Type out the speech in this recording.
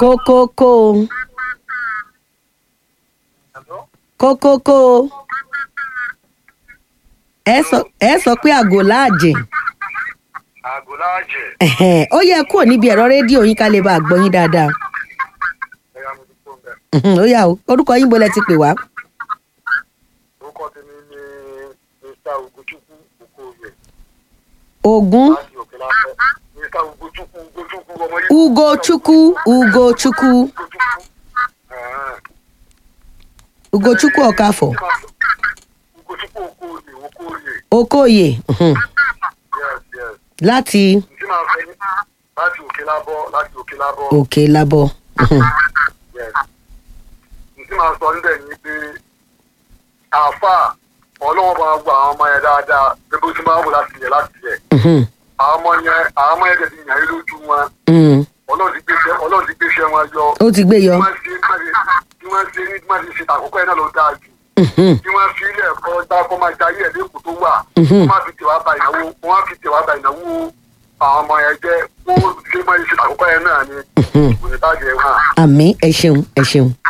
kókókó kókókó ẹ sọ ẹ sọ pé àgò láàjìn àgùláàjẹ Ẹ̀hẹ̀n, ó yẹ kúrò níbi ẹ̀rọ rédíò yín ká lè bá a gbọ́ yín dáadáa ẹyà mo ti kó bẹ Mhm, ó yà ó orúkọ yín bolẹ̀ ti pè wá orúkọ tèmi ni mr ugochukwu okoye ogun láti òkè láfẹ mr ugochukwu ugochukwu ọmọ yìí ugochukwu ugochukwu Ẹ̀hẹ́n. ugochukwu ọkafọ ugochukwu okoye okoye okoye mhm, yes yes láti ntí máa fẹ ní láti òkè lábọ láti òkè lábọ òkè labọ mhm, yes ntí máa sọ níbẹ̀ ni pé àáfà ọlọ́wọ́ máa gbọ́ àwọn ọmọ yẹn dáadáa pé bó ti máa wò láti yẹ láti yẹ mhm, àwọn ọmọ yẹn àwọn ọmọ yẹn tẹ̀sí yàn yín lójú wọn mhm. ọlọ́run ti gbéṣẹ́ ọlọ́run ti gbéṣẹ́ wọn yọ ó ti gbé yọ tí wọ́n ṣe tí wọ́n ṣe ní tí wọ́n ti ṣe àkókò yẹn náà ló dáa jù Mhm, tí wọ́n fi ilẹ̀ ẹ̀kọ́ dákọ́ máa jayé ẹ̀ lẹ́kọ̀ọ́ tó wà Mhm. wọ́n máa fi tẹ̀wá ba ìnáwó wọ́n á fi tẹ̀wá ba ìnáwó àwọn ọmọ yẹn jẹ́ wọ́n ṣe máa ṣe àkókò yẹn náà ni mhm. kò ní bàjẹ́ wọn. àmì ẹ ṣeun ẹ ṣeun